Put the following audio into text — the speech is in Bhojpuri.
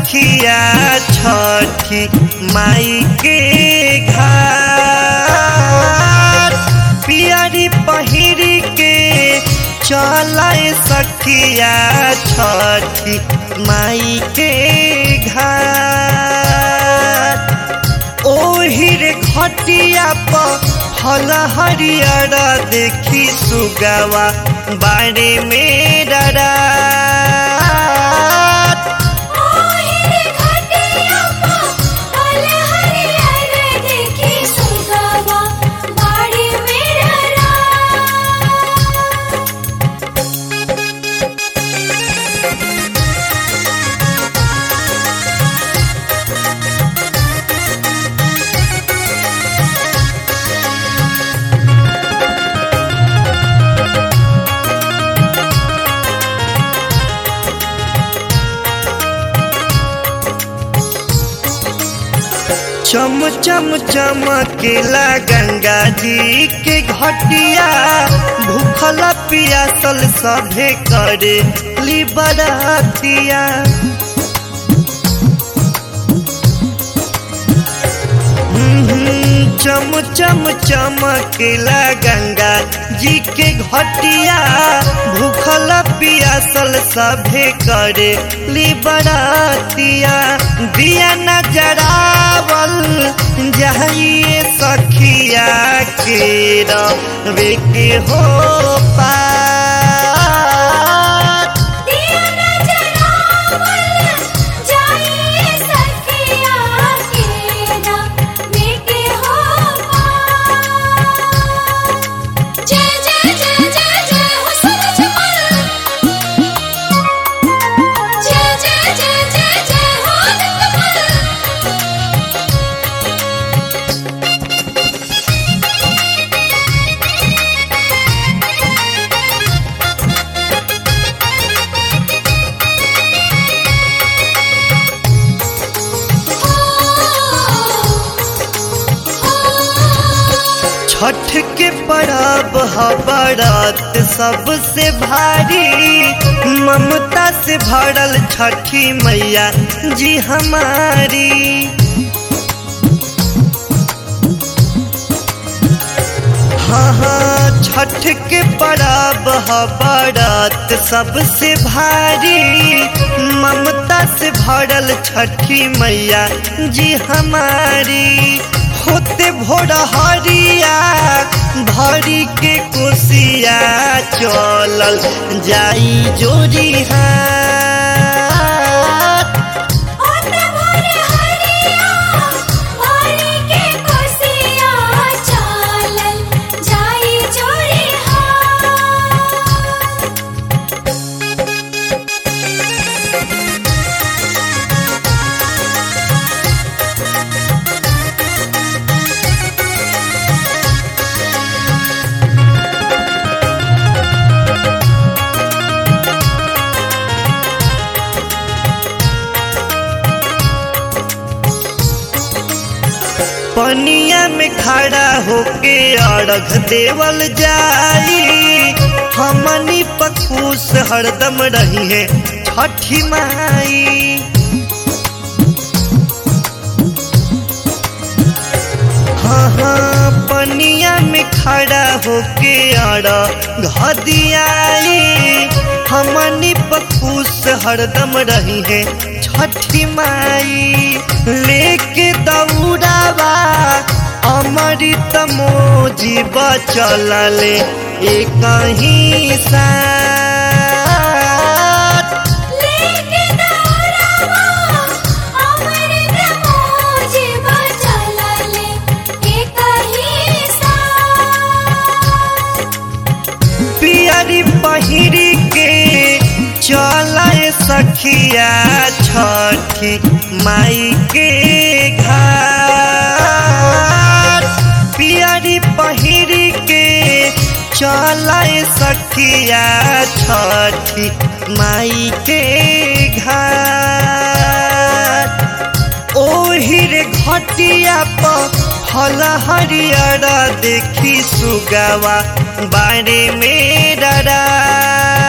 सखिया छठी माई के घाट पियरी पहिरी के चलाए सखिया छठी माई के घाट ओहिर खटिया पर फल हरियर देखी सुगवा बाड़े में डरात ओहिरे घटिया पा फल हरियर देखी सुगवा बाड़ी मेरा रात चम चम चमकेला गंगा जी के घटिया भूखल पियासल सभे करे ली बरातिया हम्म, चम चम चमकेला गंगा जी के घटिया भूखल पियासल सभे करे ली बरातिया दिया नजरावल जाइए सखिया के रवे के हो पात दिया नजरावल जाइए सखिया केरा बेटे हो जय जय जय जय जय हो सूरज मल जय जय जय जय जय हो निकमल छठ के परब ह बरत सबसे भारी ममता से भरल छठी मैया जी हमारी हाँ हाँ छठ के परब ह बरत सबसे भारी ममता से भरल छठी मैया जी हमारी होते भोर हरिया भरी के कोसिया चलल जाई जोरी हाथ ओते भोरे हरिया भरी के कोसिया चालल जाई जोड़ी हाथ पनिया में खड़ा होके अर्घ देवल जाई हमनी पखूस हरदम रही है छठी माई हाँ हाँ पनिया में खड़ा होके अर्घ दियाई हमनी पखूस हरदम रही है छठी माई लेके दौड़ावा अमृत मोजी बचलले एक ही साथ लेके दौड़ावा अमृत मोजी बचलले एक ही साथ पियरी पहिरी के चलाए सखिया छठी माई के घाट पियरी पहिरी के चलाए सखिया छठी माई के घाट ओहिर घटिया पर फल हरियर देखी सुगवा बाड़े में डरा